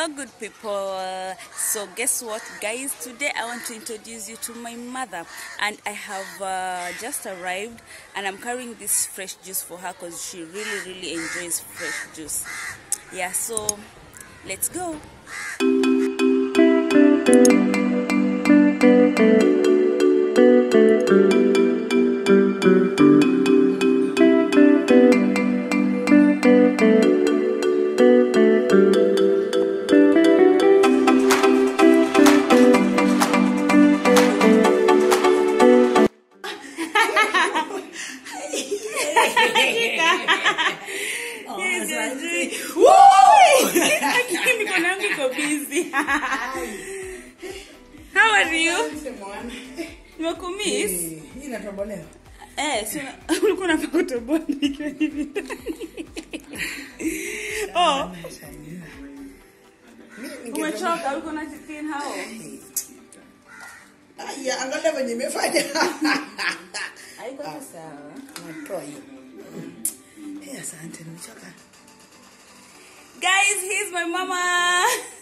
Hello, good people. So, guess what, guys? Today I want to introduce you to my mother, and I have uh, just arrived, and I'm carrying this fresh juice for her because she really, really enjoys fresh juice. Yeah, so let's go. Mikono yangu iko busy. How are you? Nimekumiss. Hii inatobolewa. Eh, si una- ulikuwa unafaa kutoboa nikiwa hivi. Oh, umechoka, ulikuwa unajikin hao. Aya, angalia venye imefanya. Haiko tu sawa. Natoa hiyo. Eh, asante, nimechoka. Guys, here's my mama.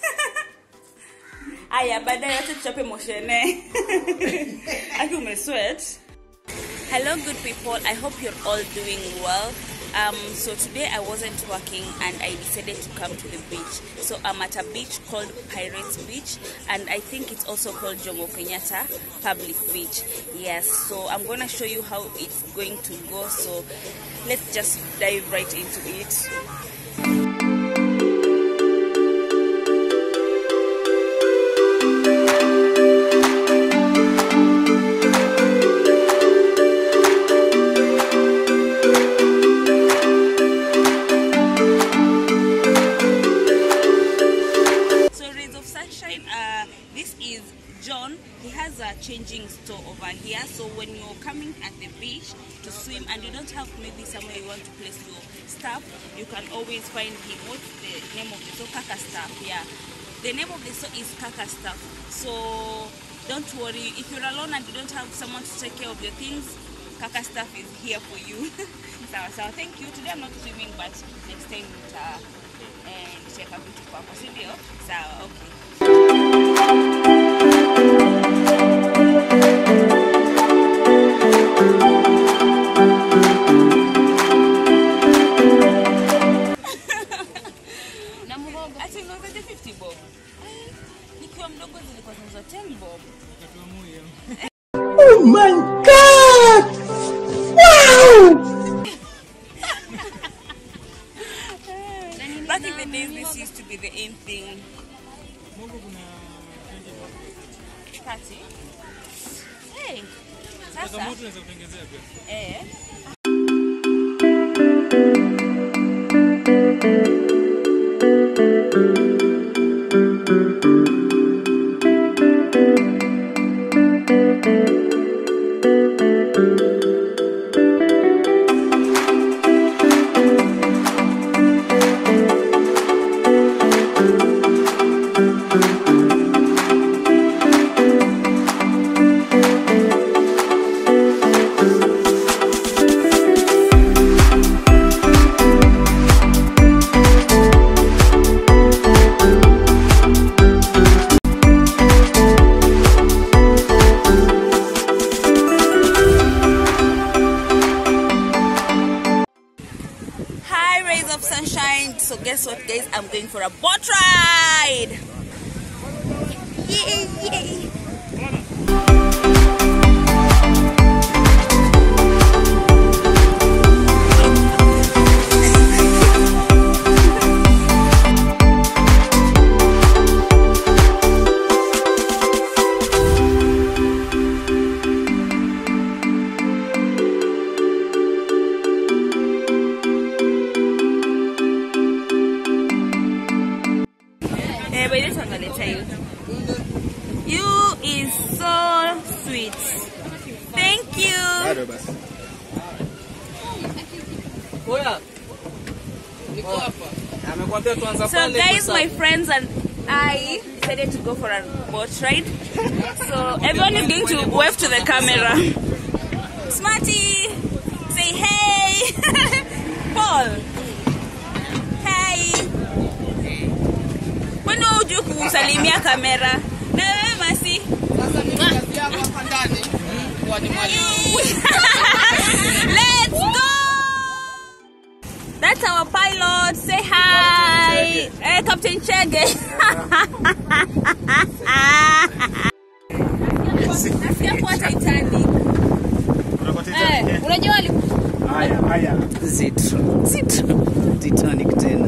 Aya, baadaye acha tuchape moshene. Aki umesweat. Hello, good people. I hope you're all doing well. Um, so today I wasn't working and I decided to come to the beach. So I'm at a beach called Pirates Beach and I think it's also called Jomo Kenyatta Public Beach. Yes, so I'm gonna show you how it's going to go. So let's just dive right into it. So Rays of Sunshine, uh, this is John. He has a changing store over here. So when you're coming at the beach to swim and you don't have maybe somewhere you want to place your stuff, you can always find him. What's the name of the store? Kaka Stuff. Yeah. The name of the store is Kaka Stuff. So don't worry. If you're alone and you don't have someone to take care of your things, Kaka Stuff is here for you. so, so thank you. Today I'm not swimming, but next time uh, and nitaweka vitu kwako si ndio sawa okay ati unauzaje 50 bob Eh, nikiwa mdogo zilikuwa zinauzwa 10 bob Oh my God! Wow! back in the days this used to be the in thing 30 hey sasa eh Hi, rays of sunshine. So guess what, guys? I'm going for a boat ride. Yay, yay. Eh, by this one, I'm gonna tell you. You is so sweet. Thank you. Bado basi. Amekwambia tuanza So pale guys, kwa my friends and I decided to go for a boat ride. So everyone is going to wave to the camera. Smarty, say hey. Paul, hey. kwani wewe hujui kusalimia kamera na wewe masi Sasa mimi kazi yangu hapa ndani huwa ni mwalimu. Let's go! That's our pilot. Say hi. Eh, Captain Chege. Nasikia kuwa Titanic. Eh, unajua wali Zitro. Zitro. Titanic tena.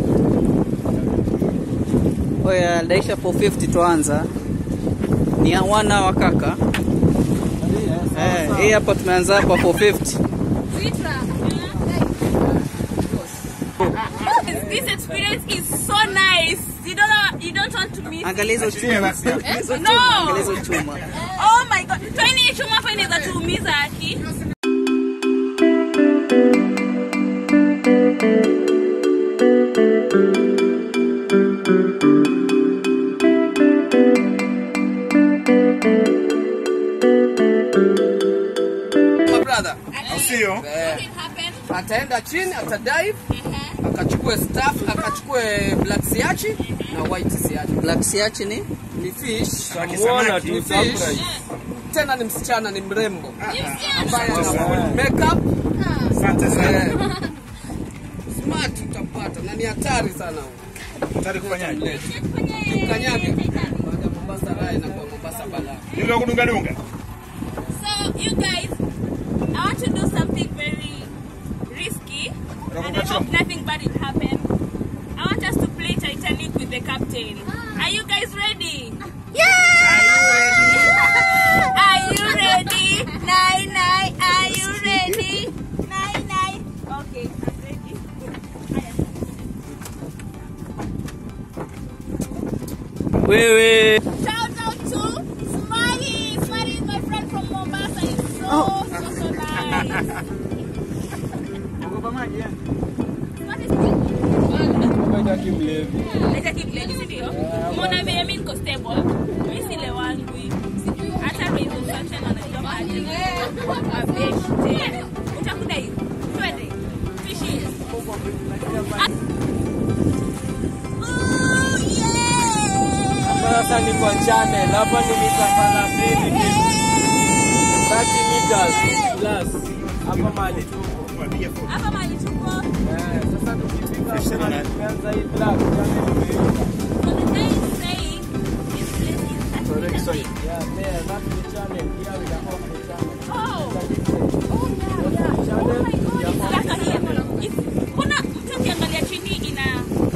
Oya, daisha 450 tuanza. Ni ya wana wa kaka. Eh, hii hapa tumeanza hapa 450. This experience is so nice. You don't you don't want to miss. Angalia hizo chuma. Hizo No. chuma, angalia hizo chuma. Oh my god. Twaini chuma hapa inaweza tuumiza aki. My brother. Sio? Eh, ataenda chini atadive akachukue staff akachukue black siachi na white siachi. Black siachi ni Ni fish, Samaki. ni fish. Tena ni msichana ni mrembo ambaye ana full makeup. Asante sana. Eh, Smart utapata na ni hatari sana huyo. Tayari kufanyaje? Kanyage. Baada ya Mombasa rai na kwa Mombasa balaa. Yule wa kudunga dunga. So you guys, I want to do something very risky, and I hope nothing bad will happen. I want us to play Titanic with the captain. Are you guys ready? Yeah! Are you ready? Nine nine. Are you ready? Nine nine. Okay, I'm ready. wewe. Shout out to Smiley. Smiley is my friend from Mombasa. He's so, so, so nice. What is it? Leta kibledi, si ndio? Umeona vile mimi niko stable. Mimi si lewangwi. Hata Rays of Sunshine anajua mahali. Abeshte. Utakudai. Twende. Fishi. Ah. Oh, yeah! Sasa ni kwa channel, hapa ni mita 30 ni 30 meters plus. Hapa mahali tuko. Hapa mahali tuko. Eh, sasa tukifika mahali tumeanza hii black channel imeisha. So the guy is saying this place is Titanic. Yeah, there, that's the channel. Here we are off the channel. Oh. It's a different. Oh, yeah, yeah. Oh my God, it's darker here. It's- Kuna mtu ukiangalia chini ina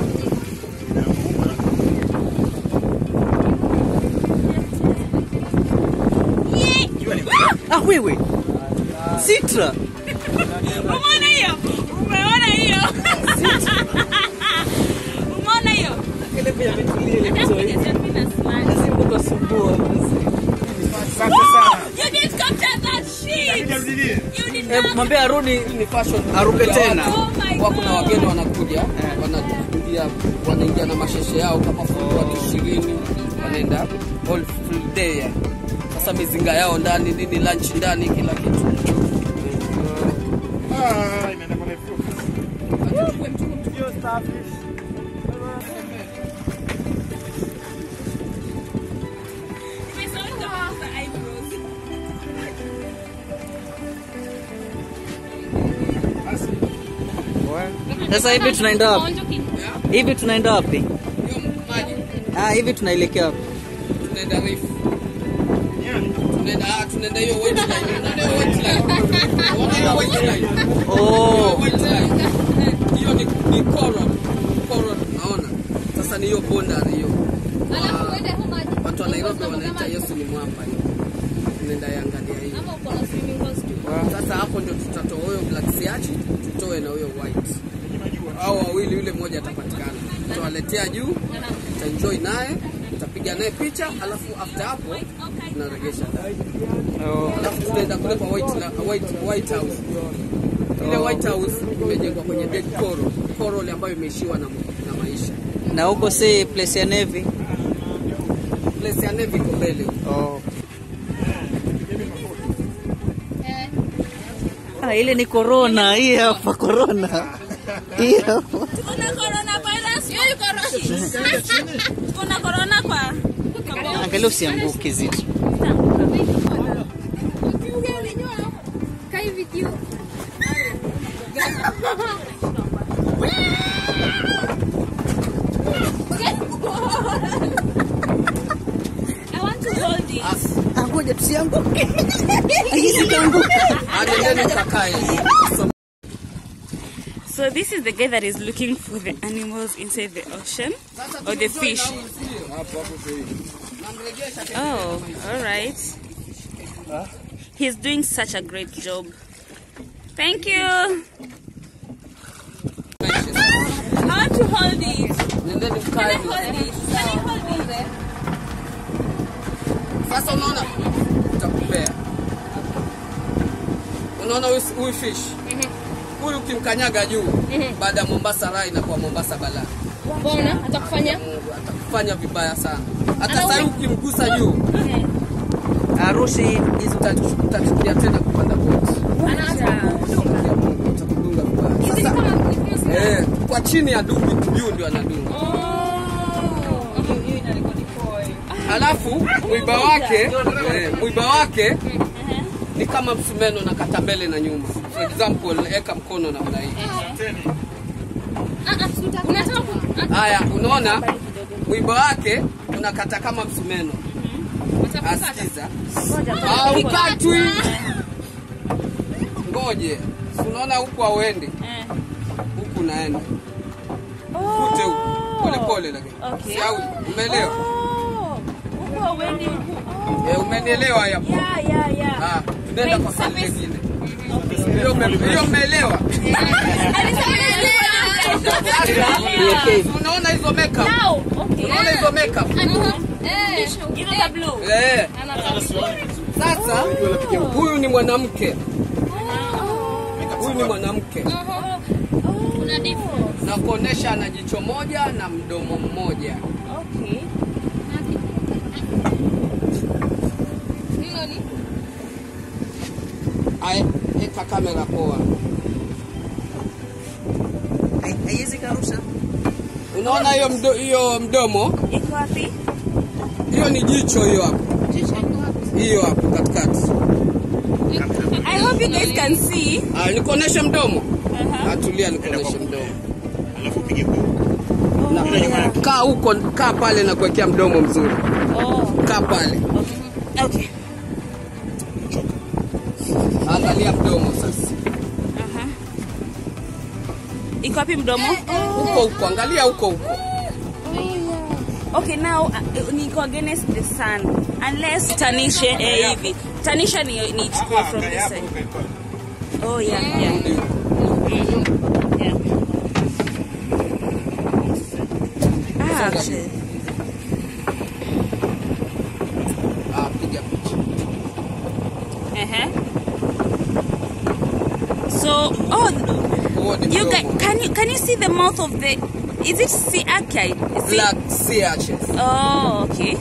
Yeah. Ah, wewe. Sitra. Umeona hiyo? Umeona hiyo? Umeona hiyo? Ile pia ametulia ile Just mzee. because you're being a smart. Lazima utasumbua. Asante sana. You didn't capture that shit. Nijarudie. You did Eh, not. mwambie arudi Hii ni fashion. aruke ya tena. watu. Oh my Wako na God. wageni wanakuja, wanaingia wanaingia na masheshe yao kama full watu ishirini, wanaenda all full day. yani. Sasa mizinga yao ndani, nini lunch ndani, kila kitu. Ah, imeenda pale full. Hiyo starfish. Nimesahau kama za eyebrows. Sasa hivi tunaenda wapi? Hivi tunaenda wapi? Hiyo maji Ah, hivi tunaelekea wapi? tunaenda reef. Tunaenda ah, tunaenda hiyo white line. Tunaenda hiyo white line. Unaona hiyo white line? Oh, White line. Hiyo ni ni coral. Coral naona. Sasa ni hiyo boundary hiyo. Wa- Watu wa Nairobi wanaita Yesu ni mwamba hiyo. Tunaenda iangalia hiyo. Sasa hapo ndio tutatoa huyo black siachi, tutoe na huyo white. Hao wawili yule mmoja atapatikana. Tutawaletea juu, tutaenjoy naye, tutapiga naye picha, alafu after hapo tunaregesha ndani. Alafu tunaenda kule kwa white, la- white, white house. Ile white house imejengwa kwenye dead coral, coral ambayo imeishiwa na, na maisha. na huko si place ya Navy. Place ya Navy iko mbele. Oh. Ah, ile ni corona, hii hapa corona. Hii hapa. Kuna coronavirus. Hiyo iko Roshi. Kuna corona kwa kwa boma. Angalia usianguke zito. Kai video. I want to hold it. Ngoja tusianguke. Hizi kaanguka. Nendeni mkakae. So, So this is the guy that is looking for the animals inside the ocean or the fish. Oh, all right. He's doing such a great job. Thank you. I want to hold it. Nendeni Can I mkae. hold it? Can I hold it? Sasa unaona utakupea. Unaona huyu huyu fish huyu ukimkanyaga juu baada ya Mombasa raha inakuwa Mombasa balaa. Mbona atakufanya? Mungu atakufanya vibaya sana. Hata sasa ukimgusa juu Arushi hizo utachu- utachukia tena kupanda boti. Anaanza. Ya Mungu utakudunga vibaya. Hizi ni Sasa kama ni kama eh, kwa chini ya dubi juu ndio anadunga. Halafu mwiba wake eh, mwiba wake ni kama msumeno na kata mbele na nyuma. For example, eka mkono namna hii. Ah, ah, unataka ku- Haya, unaona mwiba wake unakata kama msumeno. Asikiza. Ah, ukatwi. Ngoje. Si Unaona huku hauendi. Eh. Huku unaenda. Kute huku. Pole pole lakini. Okay. Si au umeelewa? Oh, huku hauendi huku. Oh. Eh, umenielewa hapo? Yeah, yeah, yeah. Ah, tunaenda kwa swali Surface. lingine. Hiyo ume- hiyo umeelewa? Yeah. Unaona hizo makeup? Now, okay. Unaona hizo makeup? Eh. You know the blue. Eh. Sasa huyu ni mwanamke. Huyu ni mwanamke. Kuna difference. Na kuonesha ana jicho moja na mdomo mmoja. Okay. Hilo ni Aya, eka kamera poa. haiwezi karusha. Unaona hiyo mdo, hiyo mdomo? Iko wapi? Hiyo ni jicho hiyo hapo. Hiyo hapo katikati. I hope you guys can see. Ah, nikuoneshe mdomo. Uh-huh. Atulia nikuoneshe mdomo. Alafu upige kwa Na, kaa huko, kaa pale na kuwekea mdomo mzuri. Oh, Kaa pale. okay. Angalia mdomo sasa. Uh-huh. Iko wapi mdomo? Huko huko, angalia huko huko. Okay, now uh, niko against the sun. Unless tanishe eh, hivi. Tanisha ni ni chukua from this side. Oh yeah, yeah. Yeah. Ah, shit. Ah, piga picha. Uh-huh. So, oh, Huo ni you guys, mdomo. can you can you see the mouth of the? Is it sea archaea? Is it- Black sea arches. Oh, okay.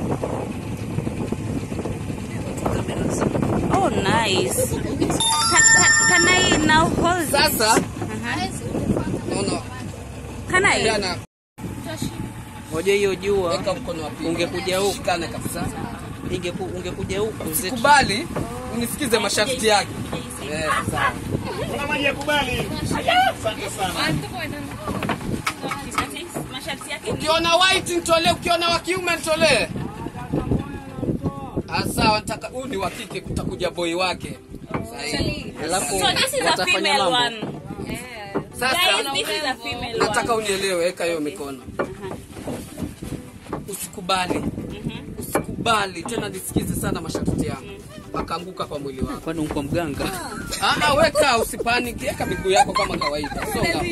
Oh, nice. Can, can, can I now hold it? Sasa Uh-huh. naona Can I? jana Ngoja hiyo jua weka mkono wa pili. Ungekuja huku. Shikane kabisa. ingeku, ungekuja huku zetu. Kubali unisikize masharti yake. Eh, sawa. Kuna maji ya kubali. Asante sana. Masharti yake ni Ukiona white nitolee, ukiona wa kiume nitolee. Ah, sawa, nataka huyu ni wa kike, kutakuja boy wake. Sahihi. Alafu So this is a watafanya female mambo. one. Sasa Guys, this is a female nataka one. unielewe, weka hiyo mikono. Usikubali, usikubali tena, nisikize sana masharti yangu, akaanguka kwa mwili wako. Kwani uko mganga? Ah, ah, weka, usipaniki, weka miguu yako kama kawaida, songa.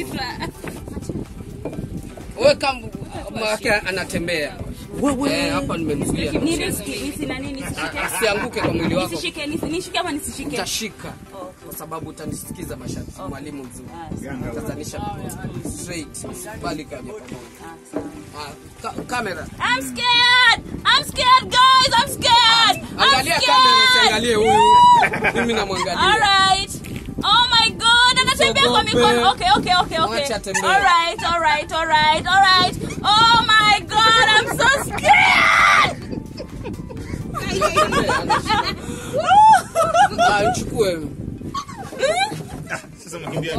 Weka m- wake anatembea. Eh, hapa nimemzuia. Ni riski, nisi nani nisishike? Ah, Asianguke kwa mwili wako. Nisishike, nisi- nishike ama nisishike? Utashika kwa sababu utanisikiza masharti. Mwalimu mzuri. Tazanisha straight, usikubali kaja pamoja. Ah, ka- kamera. I'm scared. I'm scared, guys. I'm scared. I'm Angalia kamera, scared. usiangalie huyu. Mimi namwangalia. All right. Oh my God, anatembea. Anatembea kwa mikono. Okay, okay, okay, okay. Mwache atembee. All right, all right, all right, all right. Oh my god, I'm so scared. Ah, nichukue. Sasa mkimbia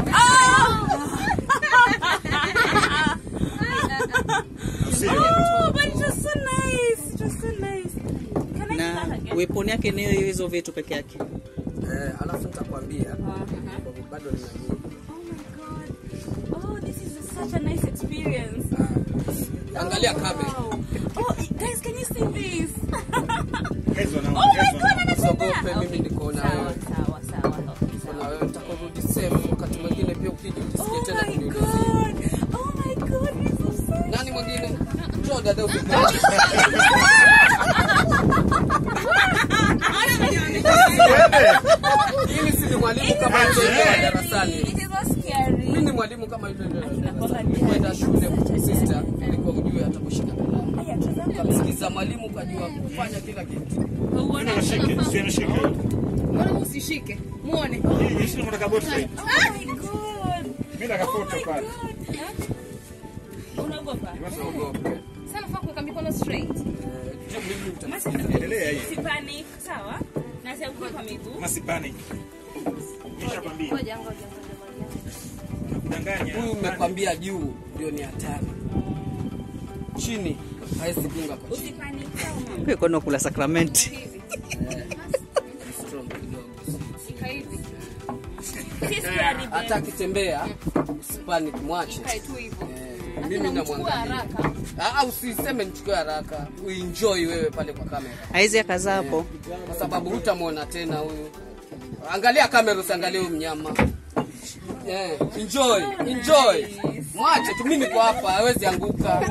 Oh, but it was so nice. It was so nice. Can I do na that again? weapon yake ni hizo vitu peke yake Eh, alafu nitakwambia Uh-huh. bado nina Oh my god. Oh, this is such a nice experience. angalia kabe Wow. Oh, guys, can you see this? Guys wana- Oh my guys god, wana- Usiogope, anatembea. mimi niko na Sawa, wewe. sawa, sawa. Okay, Niko na sawa. wewe nitakurudi safe wakati mwingine pia ukija utisikie Oh tena my kuniulizia god. Oh my god, this is so nani mwingine njoo dada usipe mimi si ni mwalimu kama yule wa darasani It is not scary. mimi ni mwalimu kama yule wa darasani kwenda shule sister ilikuwa ujue atakushika kalamu Aya, tazama. ukamsikiza mwalimu ukajua kufanya kila kitu Uone. Shike, sio nishike. Mbona usishike? Muone. Hii shida mnataka bot side. Oh my god. Mimi nataka photo pale. Unaogopa? usiogope Sana faa kuweka mikono straight. Eh, je, mimi nitasikiza Endelea hii. Si panic, sawa? Na sianguke kwa miguu. Masi panic. Nishakwambia. Ngoja, ngoja, ngoja, ngoja. Danganya. huyu umekwambia juu ndio ni hatari chini hawezi gunga kwa chini Usipanic, sawa? Kwa kwani kula sakramenti Strong kidogo. Shika hivi. Si scary, babe. hata akitembea usipanic mwache Kae tu hivyo. Eh, Hata mimi namchukua namwangalia haraka. Ah, ah, usiseme nichukue haraka uenjoy wewe pale kwa kamera aizi akazaa hapo kwa sababu hutamwona tena huyu angalia kamera usiangalie huyu mnyama yeah. enjoy enjoy mwache tu mimi kwa hapa hawezi anguka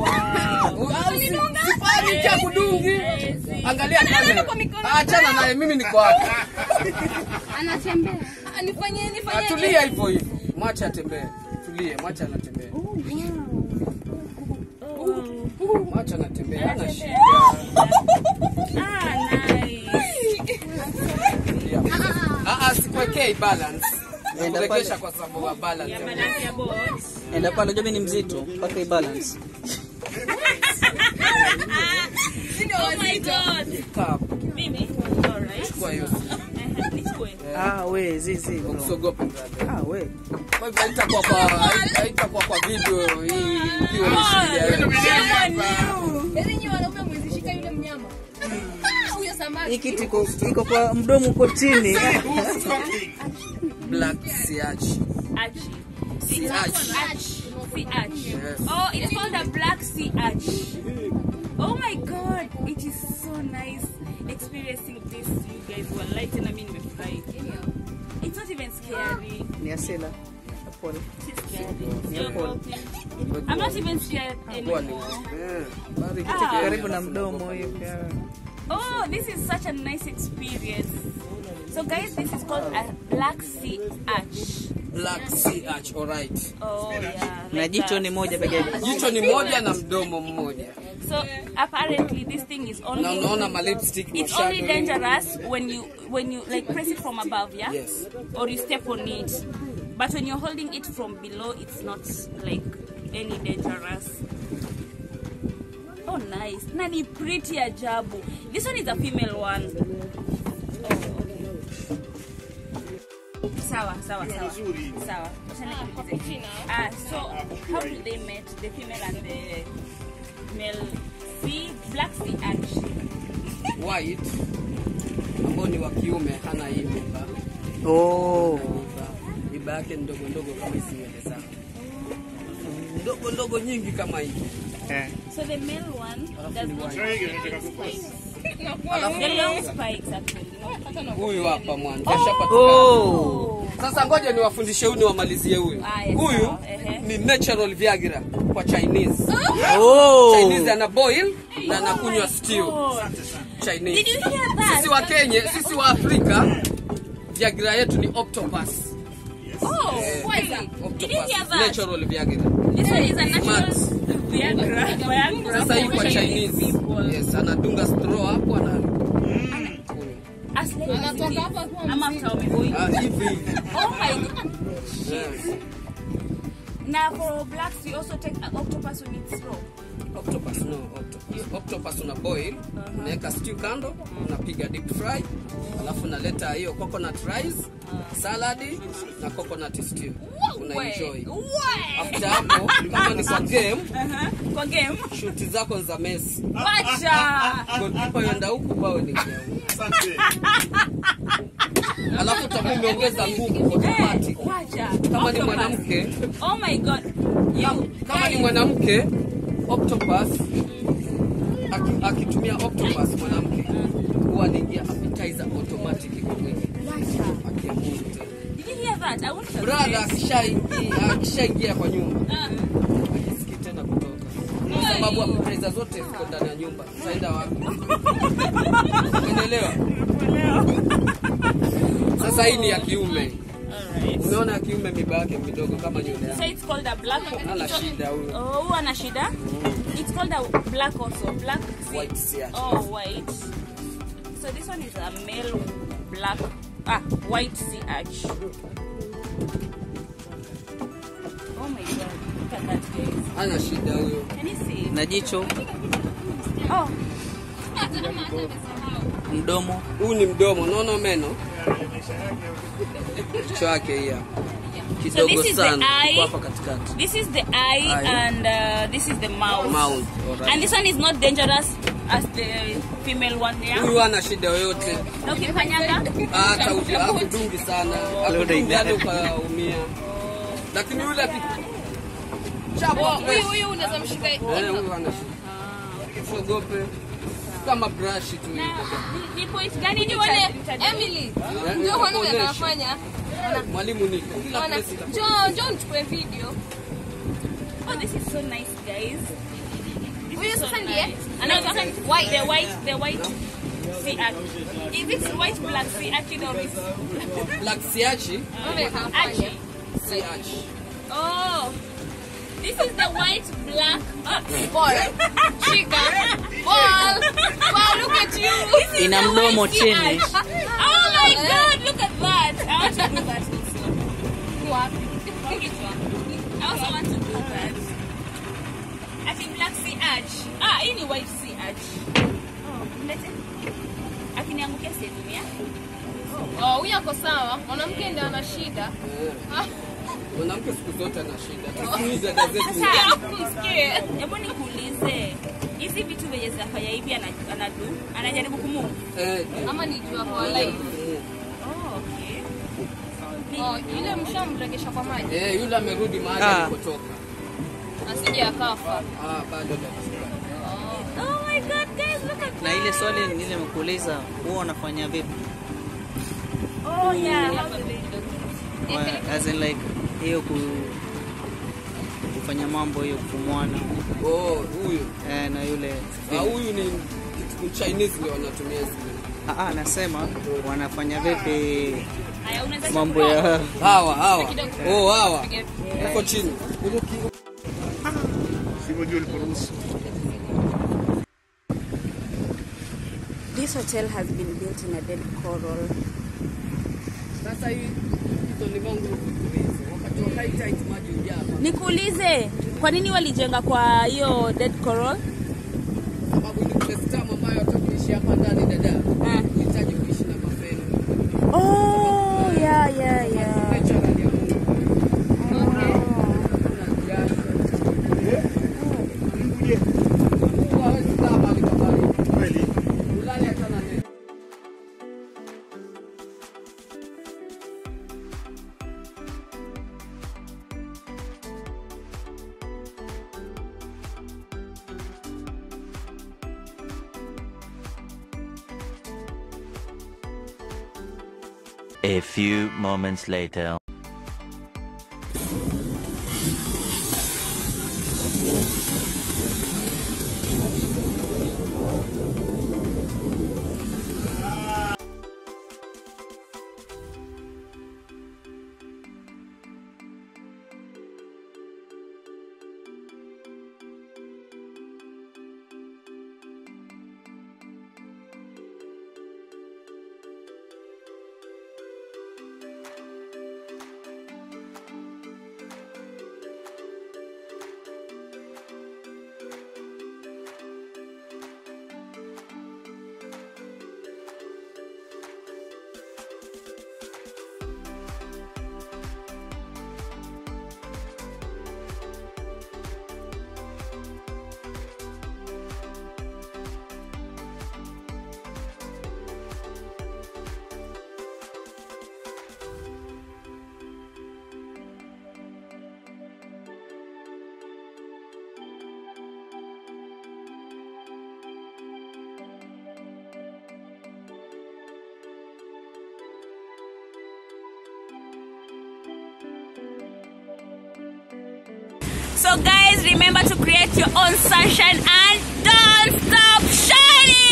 sifani cha kudungi angalia kamera achana naye mimi niko hapa Anatembea. Ah, Nifanyie, nifanyie. atulia hivyo hivyo mwache atembee tulie mwache anatembea mwache anatembea hana shida Ah, nice. Tulia. Ah, ah, sikuwekei balance Enda nakurekesha pale. kwa sababu ya balance Ya balance ya boat. enda pale jobi ni mzito mpaka ibalance Oh my god. Kaa hapo. Mimi? Alright. Chukua hiyo Eh, nichukue. ah we zizi bro. usiogope brother. ah we Kwa hivyo haitakuwa kwa haitakuwa kwa video hii ukiwa umeshikilia wewe. Shame on you. Yaani nyinyi wanaume mwezishika yule mnyama. Huyo samaki. hii kitu iko iko kwa mdomo uko chini Who's talking? Black Siachi. Archie. Sea It's arch. called arch. Sea arch. Yes. Oh, it's called a black sea arch. Oh my god, it is so nice experiencing this. You guys were light and I mean nimefurahi. It's not even scary. ni asila pole It's scary. Yeah, Paul. I'm not even scared Kwa ni- anymore. Eh, bari Ah. kitu karibu na mdomo hiyo pia. Oh, this is such a nice experience. So guys, this is called a black sea arch. Black Sea Arch, alright. Oh yeah. na like jicho that. ni moja peke yake Jicho ni moja na mdomo mmoja. So apparently this thing is only Na unaona ma lipstick it's only mashado. dangerous when you when you like press it from above, yeah? Yes. Or you step on it. But when you're holding it from below, it's not like any dangerous. Oh nice. Na ni pretty ajabu. This one is a female one. Oh, okay. Sawa, sawa, sawa. Sawa. Acha nikuulize. Ah, so how do they meet the female and the male sea black sea arch? White ambao ni wa kiume hana hii mimba. oh Mimba. Mimba yake ni ndogo ndogo kama hizi nywele zako. Ndogo ndogo nyingi kama hivi. eh. So the male one does not Try again, have nataka the kupost. spikes. Alafu The long spikes actually. not- huyu hapa mwanzo ashapatikana. oh Sasa ngoja niwafundishe huyu niwamalizie huyu. Ah, yes, Huyu sawa, ehe. ni natural Viagra kwa Chinese. oh Chinese ana boil na anakunywa stew. God. Chinese. Did you hear that? Sisi wa Kenya, sisi wa Afrika Viagra yetu ni octopus. Oh, Eh, kweli. Did you Octopus. hear that? Natural Viagra. This one is a natural Smart. Viagra. Viagra Sasa hii kwa for Chinese. people. Yes, anadunga straw hapo ana. A as like as it Anatoka is. hapa kuwa Ama mzima. after wameboil. Ah, hivi hivi. Oh my god. Yes. Now for blacks we also take uh, octopus when it's raw. Octopus, no, octopus. Octopus una boil, unaweka stew kando, unapiga deep fry, alafu unaleta hiyo coconut rice, saladi na coconut stew. Una enjoy. Why? After hapo kama ni kwa game, Uh-huh. Kwa game. shuti zako ni za Messi. Wacha. Goalkeeper yenda huku bao ni huku. Asante. Alafu utakuwa umeongeza nguvu automatic. Wacha. Kama ni Octopus. mwanamke, Oh my god. You kama ni guys. mwanamke octopus aki- akitumia octopus mwanamke huwa anaingia appetizer automatic kwa mwili Wacha. akiamua tena. Did you hear that? I want to brother akishaingia akishaingia kwa nyumba Uh, akisikii tena kutoka kwa sababu appetizer zote ziko ndani ya nyumba zaenda wapi umeelewa sasa hii ni ya kiume Alright. umeona ya kiume miba yake midogo kama nywele So yake it's called a black. ana shida huyo Oh, who ana shida? It's called a black also. Black. sea- White sea urchin. Oh, white. So this one is a male black. Ah, white sea urchin. Oh my god! Look at that, guys. ana shida huyo Can you see? it? na jicho Oh, mdomo huu ni mdomo unaona meno kichwa yake hii hapa kidogo this is the sana eye. iko hapa katikati this is the eye, Eye. and uh, this is the mouth. mouth alright. And this one is not dangerous as the female one there. huyu hana shida yoyote Na ukifanyanga hata uki- hakudungi sana hakudungi hadi ukaumia lakini yule aki- chapa Oh, huyu huyu unaweza mshika Eh, huyu hana shida usiogope kama brush tu hii dada. ni, ni point gani Nione nita- nita- Emily. Eh, Njoo uone vile nitakuonyesha. anafanya. mwalimu niko kila Ona. place ita- Njoo njoo nichukue video. Oh, this is so nice, guys. This Huyu is so sasa ndiye nice. anaitwa No, white. The white, the white sea urchin. Is it white black sea urchin or is black siachi Wewe kafanya. urchin? siachi Oh, this is the white black. Oh. Ball. Shika. Ball. Ball, look at you. This is Ina the mdomo white sea chini. urchin. Oh my God! Look at that. I want to do that also. Wapi? I also want to do that. I think black sea urchin. Ah, hii ni white sea urchin. Oh, mlete. Akiniangukia siedumia. Oh, huyu ako sawa. Mwanamke ndiye ana shida. Ah, mwanamke siku zote ana shida siku hizi hata zetu Sasa, msikie. hebu nikuulize, hizi vitu venye zinafanya hivi ana- anadu anajaribu kumu eh, Ama ni jua kwa live. oh, okay. Oh, yule mshamregesha kwa maji. eh, yule amerudi mahali Ah. alipotoka Asije akafa. ah, bado dakika. Oh my god, guys, look at na ile swali nile nimekuuliza huwa unafanya vipi Oh yeah, how do they do it? Wa- as in like hiyo ku, kufanya mambo hiyo kumwana oh, huyu eh, na yule ah, huyu ni ni Chinese ndio wanatumia zile Ah, ah, nasema wanafanya vipi Haya, unaweza mambo chukua. ya hawa hawa oh, hawa huko chini Sivyo uliporuhusu. This hotel has been built in a dead coral. sasa hii hizo ni mangu hizo wakati wa high tide maji hujaa hapa. Nikuulize, kwa nini walijenga kwa hiyo dead coral? sababu ni place tamu ambayo hata kuishi hapa ndani dada Ah. unahitaji kuishi na mapendo Oh, yeah, yeah, yeah. natural ya Mungu Hakuna jasho. Mungu hawezi kaa mahali pa baridi. Kweli. Ulale hata na neti. A few moments later. So guys, remember to create your own sunshine and don't stop shining.